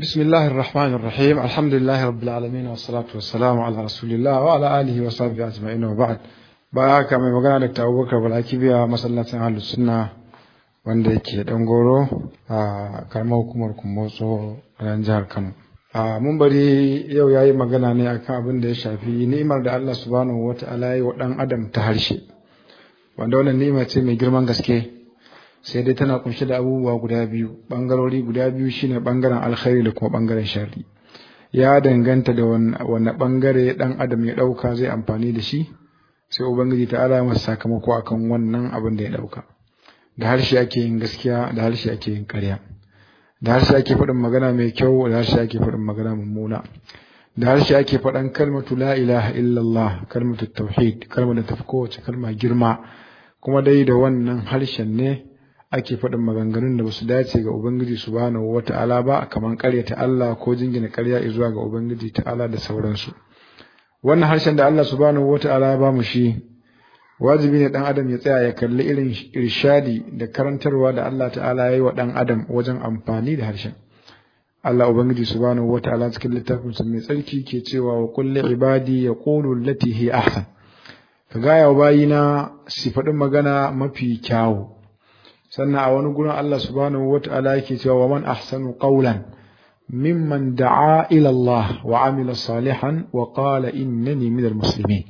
بسم الله الرحمن الرحيم الحمد لله رب العالمين والصلاة والسلام على رسول الله وعلى آله وصحبه أجمعين وبعد baya mai magana da Abubakar Balaki biya masallacin Ahlus Sunna wanda yake dan goro a karamar hukumar Kumbotso a nan jihar Kano. A mun bari yau yayi magana ne akan abin da ya shafi ni'imar da Allah subhanahu wata'ala ya yi wa dan adam ta harshe. Wanda wannan ni'ima ce mai girman gaske sai dai tana kunshe da abubuwa guda biyu bangarori guda biyu shine bangaren alkhairi da kuma bangaren sharri ya danganta da wanne bangare dan adam ya dauka zai amfani da shi sai ubangiji ta ala masa sakamako akan wannan abin da ya dauka da harshe ake yin gaskiya da harshe ake yin ƙarya da harshe ake faɗin magana mai kyau da harshe ake faɗin magana mummuna da harshe ake faɗan kalmatu la ilaha illallah kalmatu tauhid kalmar da tafi kowace kalma girma kuma dai da wannan harshen ne ake faɗin maganganun da ba su dace ga Ubangiji subhanahu wa ta'ala ba kamar ƙaryata Allah ko jingina ƙarya zuwa ga Ubangiji ta'ala da sauransu. Wannan harshen da Allah subhanahu wa ta'ala ya ba mu shi, wajibi ne ɗan adam ya tsaya ya kalli irin irshadi da karantarwa da Allah ta'ala ya yi wa ɗan adam wajen amfani da harshen. Allah Ubangiji subhanahu wa ta'ala cikin littafinsa mai tsarki ke cewa wa kulli ibadi ya qulu allati hi ahsan. Ka gaya wa bayina su faɗin magana mafi kyawu. sannan a wani gurin Allah subhanahu wata'ala yake cewa wa man ahsanu qawlan mimman da'a ila Allah wa amila salihan wa qala innani minal muslimin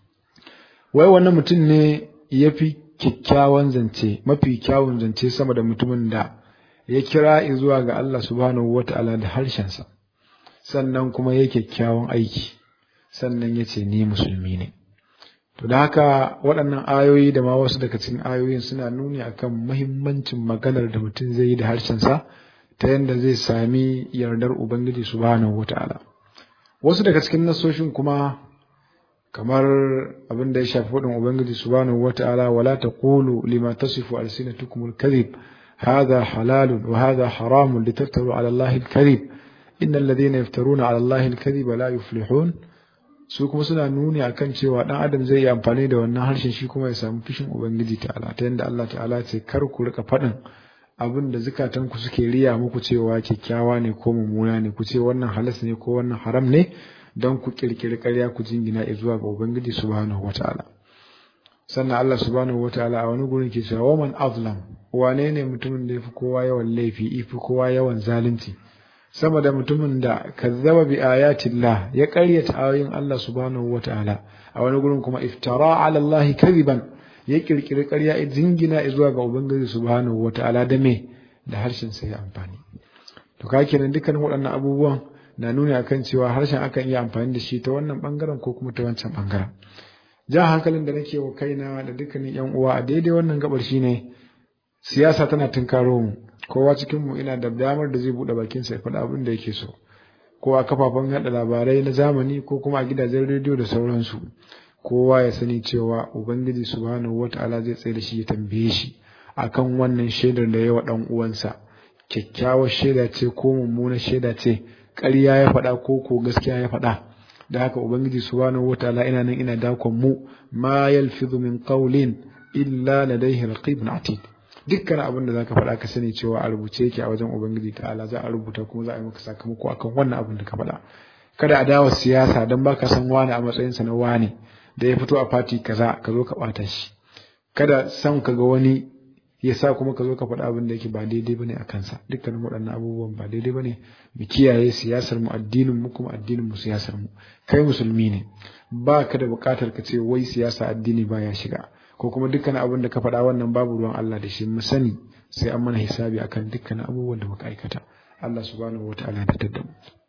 wai wannan mutum ne yafi kyakkyawan zance mafi kyawun zance sama da mutumin da ya kira zuwa ga Allah subhanahu wata'ala da harshensa sannan kuma ya kyakkyawan aiki sannan ya ce ni musulmi ne To da haka waɗannan ayoyi da ma wasu daga cikin ayoyin suna nuni akan muhimmancin maganar da mutum zai yi da harshensa ta yadda zai sami yardar Ubangiji subhanahu wata'ala. Wasu daga cikin nasoshin kuma kamar abin da ya shafi faɗin Ubangiji subhanahu wata'ala wala taqulu lima tasifu alsinatukum al-kadhib hadha halalun wa hadha haramun litaftaru ala Allah al-kadhib innal ladhina yaftaruna ala Allah al-kadhiba la yuflihun su kuma suna nuni akan cewa dan adam zai yi amfani da wannan harshen shi kuma ya samu fishin ubangiji ta'ala ta yadda Allah ta'ala ce kar ku rika faɗin abin da zukatan ku suke riya muku cewa kyakkyawa ne ko mummuna ne ku ce wannan halas ne ko wannan haram ne don ku kirkiri ƙarya ku jingina zuwa ga ubangiji subhanahu wata'ala sannan Allah subhanahu wata'ala a wani gurin ke cewa waman azlam wane ne mutumin da yafi kowa yawan laifi ifi kowa yawan zalunci sama da mutumin da kazzaba bi ayatillah ya ƙaryata ayoyin Allah subhanahu wataala a wani gurin kuma iftara ala Allah kadiban ya kirkiri ƙarya jingina zuwa ga ubangiji subhanahu wataala da me da harshen sa ya amfani to ka kenan dukkan waɗannan abubuwan na nuni akan cewa harshen akan iya amfani da shi ta wannan bangaren ko kuma ta wancan bangaren jan hankalin da nake wa kaina da dukkanin yan uwa a daidai wannan gabar shine siyasa tana tunkaro mu kowa cikinmu ina da damar da zai buɗe bakinsa ya faɗa abin da yake so ko a kafafen yaɗa labarai na zamani ko kuma a gidajen rediyo da sauransu kowa ya sani cewa ubangiji subhanahu wata'ala zai tsaye da shi ya tambaye shi akan wannan shaidar da yawa ɗan uwansa kyakkyawar shaida ce ko mummunar shaida ce ƙarya ya faɗa ko ko gaskiya ya faɗa da haka ubangiji subhanahu wata'ala ina nan ina dakon mu ma yalfizu min qawlin illa ladayhi raqibun atid dukkan abin da zaka faɗa ka sani cewa a rubuce yake a wajen ubangiji ta'ala za a rubuta kuma za a yi maka sakamako akan wannan abin da ka faɗa kada a dawo siyasa dan baka san wani a matsayin sa na wani da ya fito a fati kaza ka zo ka bata shi kada san ka ga wani ya sa kuma ka zo ka faɗa abin da yake ba daidai bane a kansa dukkanin waɗannan abubuwan ba daidai bane mu kiyaye siyasar mu addinin mu kuma addinin mu siyasar mu kai musulmi ne ba ka da buƙatar ka ce wai siyasa addini baya shiga ko kuma dukkan abin da ka faɗa wannan babu ruwan Allah da shi mu sani sai an mana hisabi akan dukkan abubuwan da muka aikata Allah subhanahu wataala ya da mu